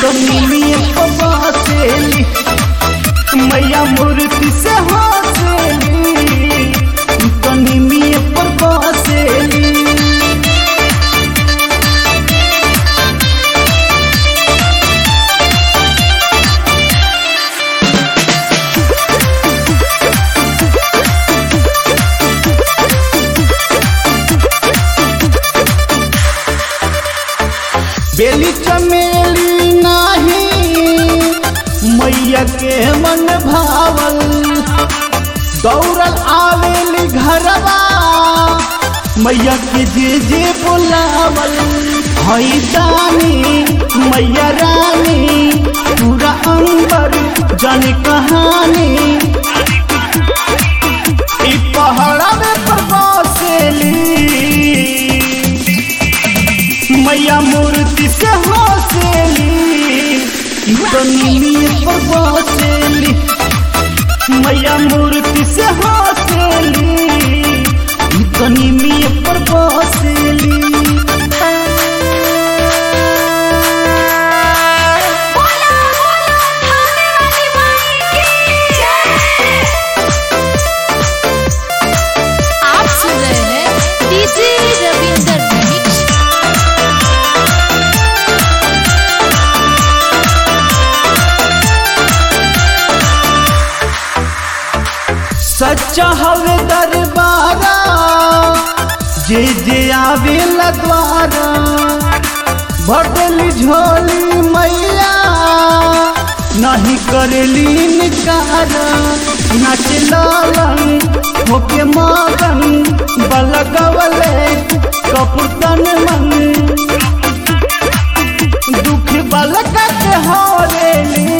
तो निमिये बसेली मैया मूर्ति से हंसेली तो निमिये पर बसेली बेली चमेली नाही मैया के मन भावल दौड़ल आवेली घरवा मैया के जे जे बुलावल हई दानी मैया रानी पूरा अंबर जन कहानी ई पहाड़ा में प्रवासेली मैया मूर्ति से हंसेली तो नीली पर बसेली मैया मूर्ति से हंसेली तो नीली पर बसेली बोला बोला थाने वाली माई की जय आप सुन रहे हैं डीजे रविंदर मिक्स सच्चा हवे दरबारा जे जे आवे द्वारा भटली झोली मैया नहीं करेली निकार नाच लालन होके मगन बलगवले कपुतन मन दुख बलका के हरेली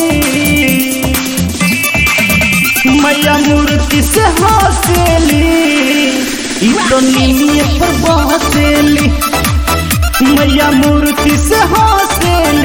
मैया मूर्ति से हंसेली ई तो नीली पर बसेली मैया मूर्ति से हंसेली